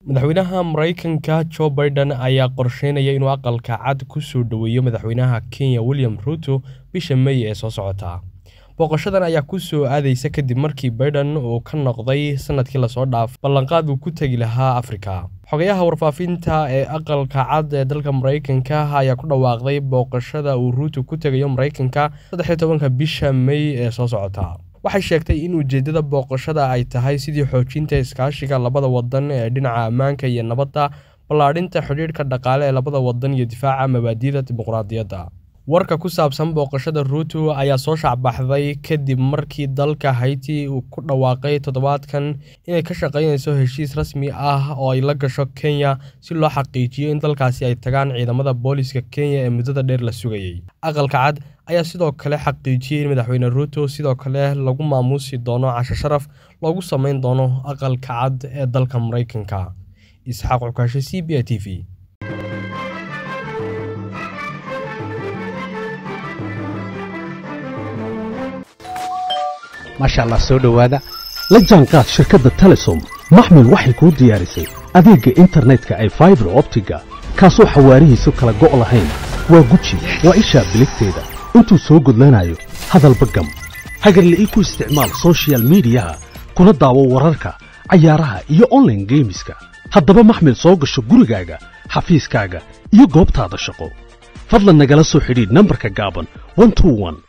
madaxweynaha maraykanka jo biden ayaa qorsheynaya inuu aqalka cad ku soo dhoweeyo madaxweynaha kenya william ruto bisha mey ee soo socota booqashadan ayaa ku soo aadaysa kadib markii biden uu ka noqday sanadkii lasoo dhaaf ballanqaad uu ku tegi lahaa afrika xogayaha warfaafinta ee aqalka cad ee dalka maraykanka ayaa ku dhawaaqday booqashada uu ruuto ku tegayo maraykanka saddexiyo tobanka bisha mey ee soo socota waxay sheegtay in ujeeddada booqashada ay tahay sidii xoojinta iskaashiga labada wadan ee dhinaca ammaanka iyo nabadda ballaadhinta xidhiidhka dhaqaale ee labada wadan iyo difaaca mabaadi'da dimuqraadiyadda warka ku saabsan booqashada ruuto ayaa soo shacbaxday kadib markii dalka hayti uu ku dhawaaqay toddobaadkan inay ka shaqaynayso heshiis rasmi ah oo ay la gasho kenya si loo xaqiijiyo in dalkaasi ay tagaan ciidamada booliska kenya ee muddada dheer la sugayey aqalka cad ayaa sidoo kale xaqiijiyey in madaxweyne ruuto sidoo kale lagu maamuusi doono casho sharaf loogu sameyn doono aqalka cad ee dalka maraykanka isxaaq cukaashe c b a t v maasha allah soo dhowaada la jaanqaad shirkadda telesom maxmil waxay kuu diyaarisay adeegga internetka ay faibar optiga kaasoo xawaarihiisu kala go' lahayn waa guji waa ishaa biligteeda intuu soo gudlanayo hadalba gam hagarle ii ku isticmaal sochial midiyaha kuna daawo wararka cayaaraha iyo onlaine geemiska haddaba maxmil soo gasho gurigaaga xafiiskaaga iyo goobtaada shaqo fadlan nagala soo xidhiidh nambarka gaaban